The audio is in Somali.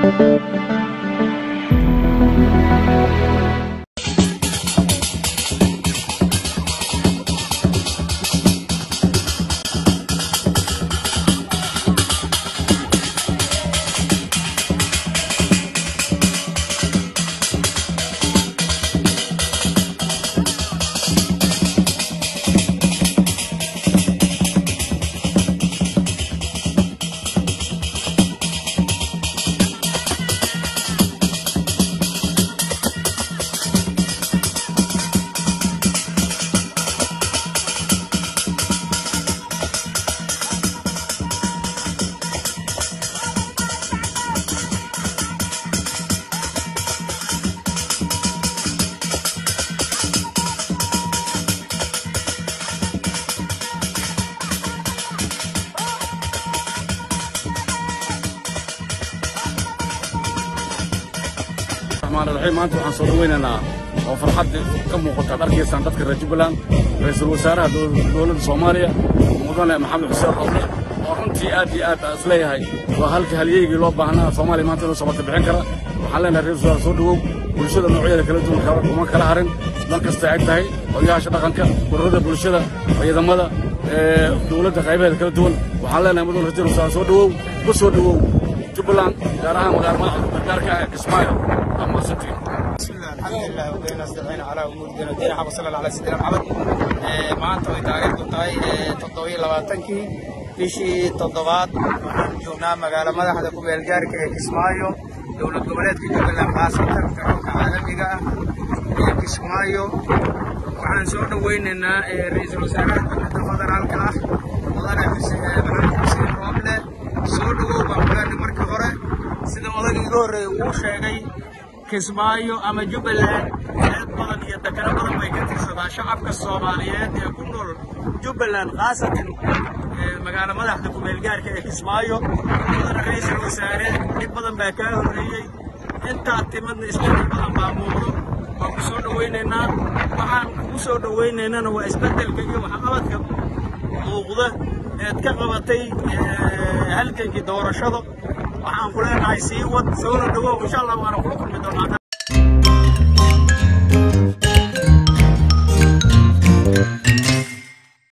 raxiim maanta waxaan soo dhawaynaynaa oo farxad ka muuqata ad arkaysaan dadka reer jubbaland ra-iisul wasaaraha dowladda soomaaliya mudane maxamed xuseen roble oo runtii aad iyo aad isleeyahay waa halkii halyeygii loo baahnaa soomaaliya maanta inuu sabata bixin kara waxaan leenahay ra-isul wasaar soo dhawow bulshada noocyadeeda kala duwan kuma kala harin dan kastay ag tahay odayaasha dhaqanka ururada bulshada ciidamada dowladda qaybaheeda kala duwan waxaan leenahay mudane ra-isul wasaar soo dhawow ku soo dhawow jubbaland gaar ahaan magaala madaxda gargaarka ah kismaayo ama city بسم الله الحمد لله وبينا استعين على امور دين الدين حب صلى الله على سيدنا محمد maanta way taariikhdu tahay toddobiyo labaatankii bishii toddobaad waxaan joognaa magaalo madaxda ku meelgaarka ee kismaayo dowlad goboleedka jubbaland khaasatan garoonka caalamiga ah ee kismaayo waxaan soo dhowaynaynaa ra-iisul wasaaraha dowladda federaalka ah mudane maxamed xuseen rooble soo dhowow baan kuleenay markii hore sida odayga iga horreeya uu sheegay kismaayo ama jubbaland eed badan iyo dekano badan bay ka tirsadaa shacabka soomaaliyeed ee ku nool jubbaland khaasatan magaalo madaxda kumeelgaarka ee kismaayo mudane ra-iisul wasaare dhib badan baa kaa horreeyey intaa timadna isbeddel badan baa muuqdo waan ku soo dhowaynaynaa waxaan kugu soo dhowaynaynana waa isbeddelka iyo waxqabadka muuqda eed ka qabatay halgankii doorashada waxaan ku leenahay sii wad soona dhawow insha allah waana kula kulmi doonaa